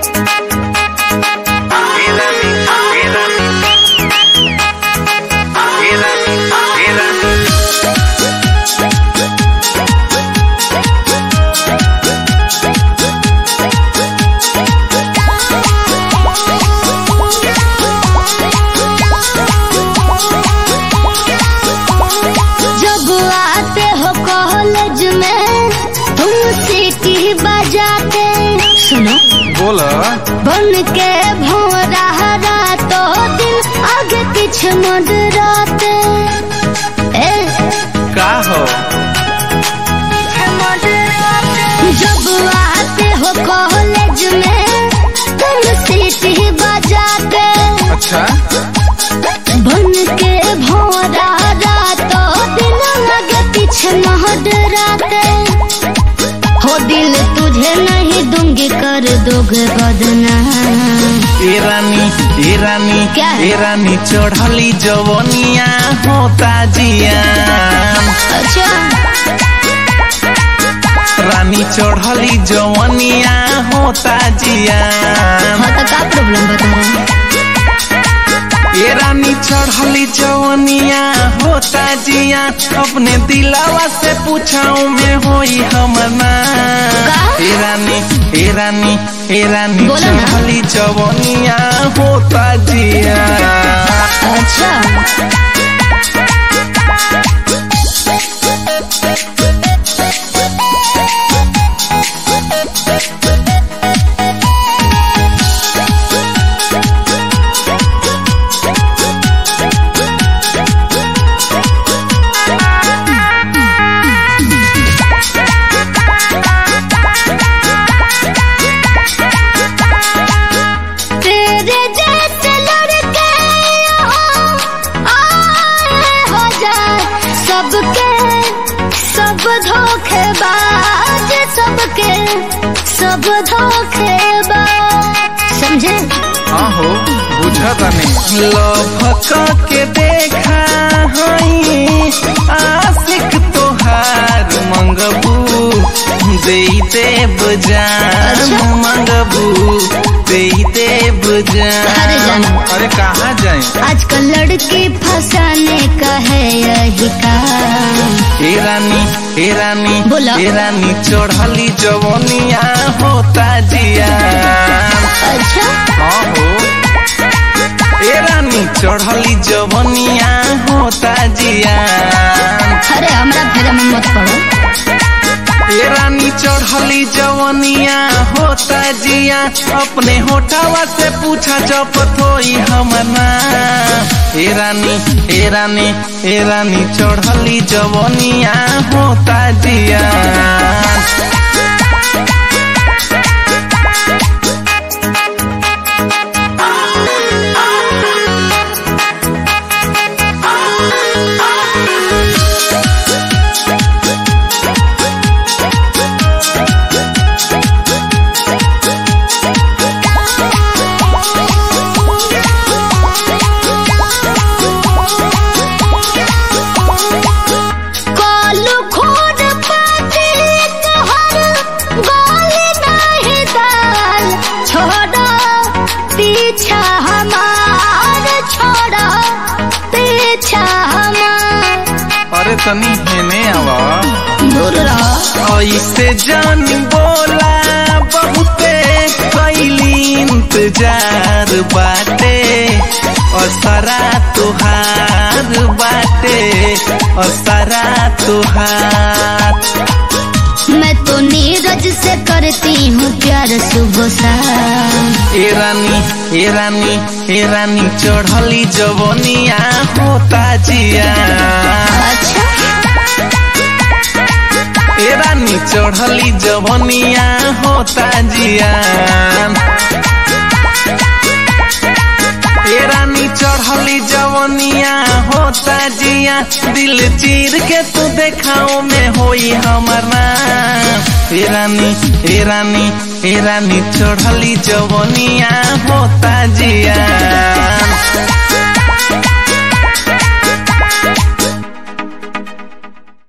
जब आते हो कॉलेज में तुम सीटी बजाते सुनो बोल बन के भोरा हरा तो दिन आगे पीछे मडराते ए का हो जब आते हो कॉलेज में तुम सीटी बजाते अच्छा बन के भोरा रातो दिन लगे पीछे महडराते हो दिल तुझे नहीं दूंगी कर दोगे बदनाम ए रानी ए रानी क्या है? ए रानी चढ़ली जवनिया होता जिया अच्छा रानी चढ़ली जवनिया होता जिया हाँ तो का प्रॉब्लम बता रहा है ए रानी चढ़ली जवनिया होता जिया अपने दिलावा से पूछाऊ में होई हमर नाम का? ए रानी ए रानी ए रानी बोलो ना। चढ़ली जवनिया होता जिया अच्छा तेरे जैसे लड़के यहाँ आए हो जाए सबके सब धोखेबाज सबके सब धोखेबाज समझे आहो बुझता नहीं लभक के देखा हई आशिक तोहार मंगबू दे देव जान अच्छा। मंगबू दे देव अरे जान जाना। अरे कहाँ जाए आजकल लड़की फंसाने का है यही काम हे रानी हे रानी बोला। हे रानी चढ़ली जवनिया होता जिया अच्छा हाँ हो ए रानी चढ़ली जवनिया होता जिया अरे हमरा फेरा में मत पड़ो ए रानी चढ़ली जवनिया होता जिया अपने होठावा से पूछा जपत होई हमना ए रानी ए रानी ए रानी चढ़ली जवनिया होता जिया कालू खोद पाती तोहर गोली नहीं दाल छोड़ो पीछा हमार छोड़ो पीछा हमार अरे तनी हेने आवा दूर रहो ऐसे जान बोला बहुते कैली इंतजार बाटे असरा तुहार बाटे असरा तुहार मैं तो नीरज से करती हूँ प्यार सुबह शाम ए रानी ए रानी ए रानी चढ़ली जवनिया होता जिया अच्छा ए रानी चढ़ली जवनिया होता जिया ए रानी चढ़ली जवनिया होता जिया दिल चीर के तू देखाओ में होई हमर नाम ए रानी ए रानी ए रानी चढ़ली जवनिया होता जिया